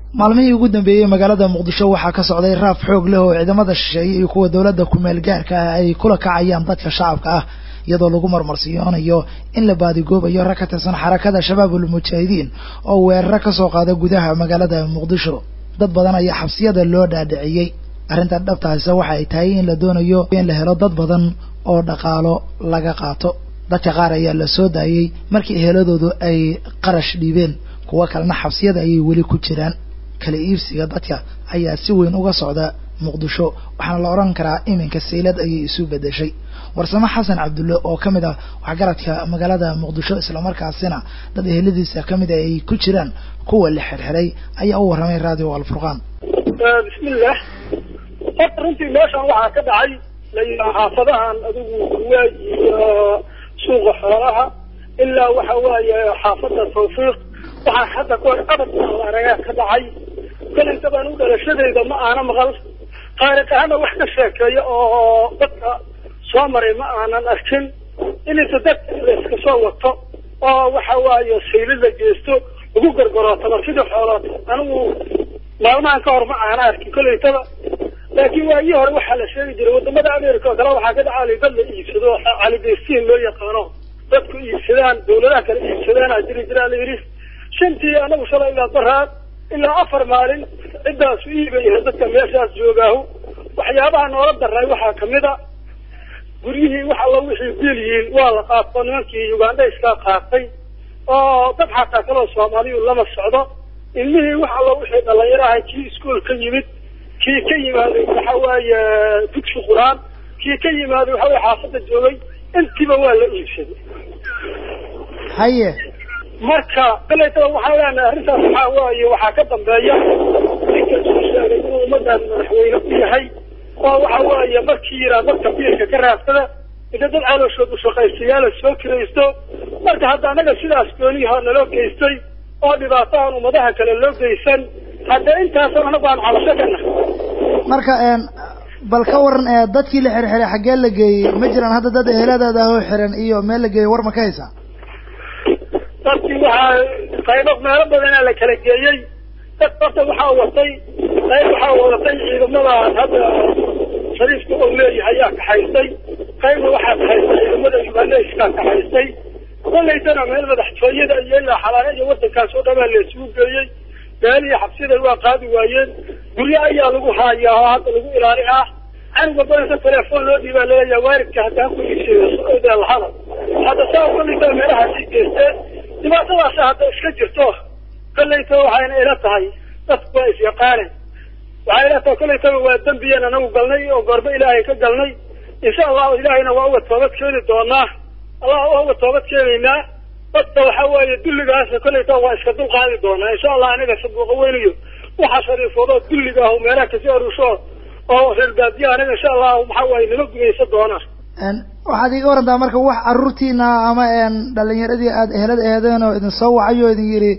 maalmihii ugu dambeeyey magaalada muqdisho waxaa ka socday raaf xoog leh oo ciidamada shisheeye iyo kuwa dowladda kumeel gaarka ah ay kula kacayaan dadka shacabka ah iyadoo lagu marmarsiyoonayo in la baadigoobayo rag ka tirsan xarakada shabaabul mujaahidiin oo weeraro ka soo qaada gudaha magaalada muqdisho dad badan ayaa xabsiyada loo dhaadhiciyey arrintan dhabtaase waxa ay tahay in la doonayo in la helo dad badan oo dhaqaalo laga qaato dadka qaar ayaa la soo daayey markii eheladoodu ay qarash dhiibeen kuwo kalena xabsiyada ayay weli ku jiraan kala iibsiga dadka ayaa si weyn uga socda muqdisho waxaana la odhan karaa iminka saylad ayay isu bedeshay warsamo xasan cabdulle oo ka mid ah waxgaradka magaalada muqdisho islamarkaasina dad eheladiisa ka mid a ay ku jiraan kuwa la xirxiray ayaa u warramay radio alfurqaan bismillah horta runtii meeshan waxaa ka dhacay layihaa xaafadahan adigu kuwaaj iyo suuqa xoolaha ilaa waxa waaye xaafada tawfiiq waxaa hadda kahor abad aragaa ka dhacay kolayta baan u dhalashadayda ma aana maqal taariikh ahaana wax ka sheekeeya oo dadka soo maray ma aanan arkin inaysa dadka la iska soo wato oo waxa waaye sayli la geysto lagu gargarootaba sidii xoolood anigu maalmahan ka hor ma aana arkin kolaytaba laakiin waagii hore waxaa la sheegi jiray wadamada america oo kale waxaa ka dhacaalay dad la iibsado calidestiin loo yaqaano dadku iibsadaan dawladaha kale iibsadaana jiri jiraa la yidhi shantii anagu shalay ilaa baraad ilaa afar maalin ciddaasu iibayahay dadka meeshaas joogaahu waxyaabaha noola daray waxaa kamid a guryihii wax alla wixii biil yihiin waa la qaato nimankii ugandhayskaa qaatay oo dad xataa kaloo soomaaliyu lama socdo ilmihii wax alla wixii dhalinyaraha kii iskuol ka yimid kii ka yimaaday waxa waaye dugsi qur-aan kii ka yimaaday waxa weye xaafada joogay intiiba waa la iibsaday haye marka kalaytaba waxaan leenahay arrintaas waxaa waaye waxaa ka dambeeya ninka soo sheegay inuu ummadan madaxweyne u yahay oo waxa waaye markii yiraa dadka biilka ka raadsada inta dad calooshoodu shaqaystayaala soo kiraysto marka hadda annaga sidaas gooniyaha naloo geystay oo dhibaatahan ummadaha kale loo geysan hadda intaasan anagu aan cabasho ka nahay marka bal ka waran dadkii la xirxiray xaggee la geeyey ma jiraan hadda dad eheladaada ahoo xiran iyo meel la geeyey war ma ka haysaa dadkii waxaa qaybo meelo badanaa la kala geeyey dad horta waxaa watay qayb waxaa wadatay ciidamada hadda shariifka oo leeyahay ayaa kaxaystay qaybna waxaa kaxaystay ciidamada ugandhayskaa kaxaystay kolaytana meel madaxtooyada iyo ilaa xalaale iyo wadankaas oo dhamaa la isugu geeyey meelihii xabsida waa qaadi waayeen guryo ayaa lagu haayaa oo hadda lagu ilaali ah canuga badanka telefoon loo dhiibaa laleeyahay waaridka haddaan ku iibsada lahada hadda saa kolaytana meelahaasii geysteen dhibaatadaasa hadda iska jirto kolayta waxayna ila tahay dadku waa isyaqaaneen waxay ila tahay kolaytaba waa dembiyeen anagu galnay oo goorba ilaahay ka galnay insha allahu ilaahayna waa uga toobad keeni doonaa allah waa uga toobad keenaynaa dadka waxa weeye dulligaasa kolayta waa iska dul qaadi doonaa insha allah aniga sabuuqa weynayo waxa shariifoodoo dulliga ah meelaha kasii arusho oo reer baadiya aniga insha allah waxa waaye nima gumaysa doonaa waxaad iga warantaa marka wax caruurtiina ama dhalinyaradii aada ehelad eedeen oo idin soo wacay oo idin yidhi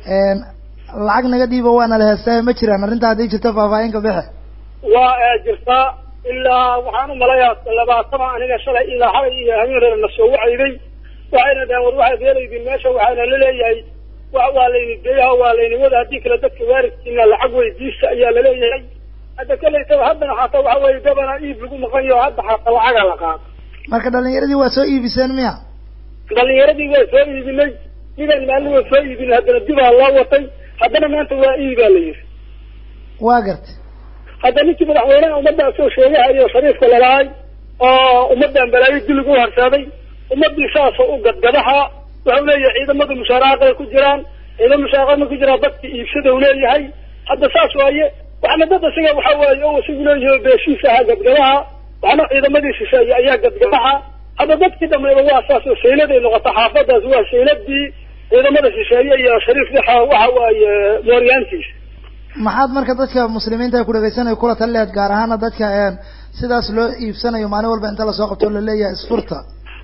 lacag naga dhiiba waana la heestaa ma jiraan arrinta hadday jirto faahfaahin ka bixe waa jirtaa ilaa waxaan u malayaa labaatama aniga shalay ilaa xalay iyo habeenreer na soo wacayday waxayna dhaheen war waxaad heelaydin meesha waxaana la leeyahay wa waa layni geeyaha waa layni wada haddii kale dadka waaridkiina lacag weydiista ayaa laleeyahay hadda kolaytaba haddana xataa waxa weeye gabana iib lagu maqan yaho hadda xataa lacagaa la qaado marka dhalinyaradii waa soo iibiseen miya dhalinyaradii waa soo iibinay midaan maalin waa soo iibinay haddana dibaa loo watay haddana maanta waa iibaa la yidhi waa gartay hadda ninkii madaxweynaha ummadda soo sheegahayo shariifka lalahay oo ummaddan balaayo dullig u harsaaday ummadii saasoo u gadgadaha wuxuu leeyahay ciidamadu mushaaraaqay ku jiraan ciidamo mushaaraaqama ku jiraan dadka iibsada u leeyahay hadda saas waaye waxna dad isaga waxa waaye oo isagu leeyahay beeshiisa ahaa gadgadaha waxna ciidamadii shisheeye ayaa gadgadaha hadda dadkii dhamayba waa saas oo sayladay noqota xaafadaas waa sayladii ciidamada shisheeye iyo shariif waxa waxa waaye mooryaantiisa maxaad marka dadka muslimiinta ay ku dhagaysanayo kula tali lahayd gaar ahaana dadka sidaas loo iibsanayo maalin walba inta lasoo qabto laleeyahay isfurta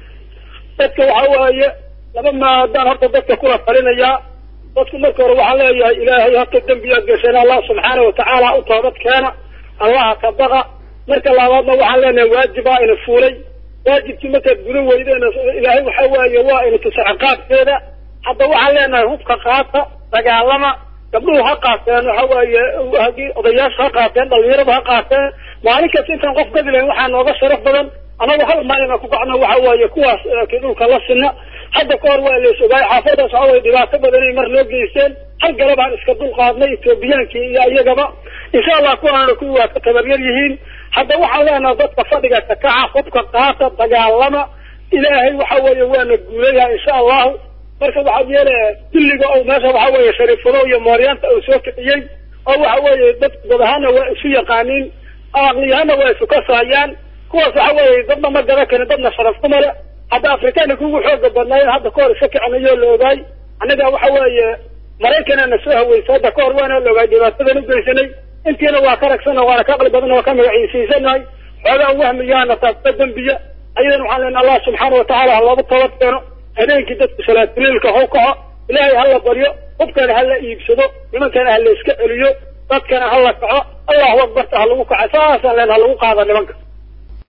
dadka waxa waaye laba maadaan horta dadka kula talinayaa dadku marka hore waxaan leeyahay ilaahay horta dembiyaad gasheen allah subxaana watacaala u toobad keena allaha ka baqa marka labaadna waxaan leenahay waajibaa ina fuulay waajibkii markaad gudan weydeen ilaahay waxa waaye waa ina tusa ciqaabkeeda hadda waxaan leenahay hubka qaata dagaalama gabdhuhu ha qaateen waxa weeye haddii odayaasha ha qaateen dhalinyarada ha qaateen maalin kasta intaan qof gadi lahayn waxaa nooga sharaf badan anagu hal maalin ku kacno waxa weeye kuwaas ki dhulka la sinna hadda ka hor waa la is ogaay xaafadaas waxa weye dhibaato badan inay mar noo geysteen hal gale baan iska dul qaadnay etoobiyaankii iyo iyagaba insha allah kuwaana kuwii waa ka tabaryar yihiin hadda waxaan leenaha dadka fadhiga kakaca hubka qaata dagaalama ilaahay waxa weeye waana guulayaa insha allahu marka waxaad yeele dilliga oo meesha waxa weeye shariifado iyo mooryaanta uu soo kiciyey oo waxa weeye dad dad ahaana waa isu yaqaaniin aqliyahaana waa isu kasaayaan kuwaas waxa weeye dadna ma garan karin dadna sharaf kuma le hadda afrikaanka kugu xooga badnaayeen hadda kahor iska kicinayo la ogaay annaga waxa weeye maraykanana soo haweysa hadda kahor waana la ogaay dhibaatadan u geysanay intiina waa ka ragsana waana ka aqli badan waa ka magaciisiisanahay xoogaan wahmiyaana taasba dembiya ayadan waxaan leenahay allah subxaana watacaala ha loogu toobad keeno habeenkii dadku salaatuliilka how kaco ilaahay ha la baryo hubkana ha la iibsado nimankana ha la iska celiyo dadkana ha la kaco allahu akbarta ha lagu kaco saasaan leen ha lagu qaada nimanka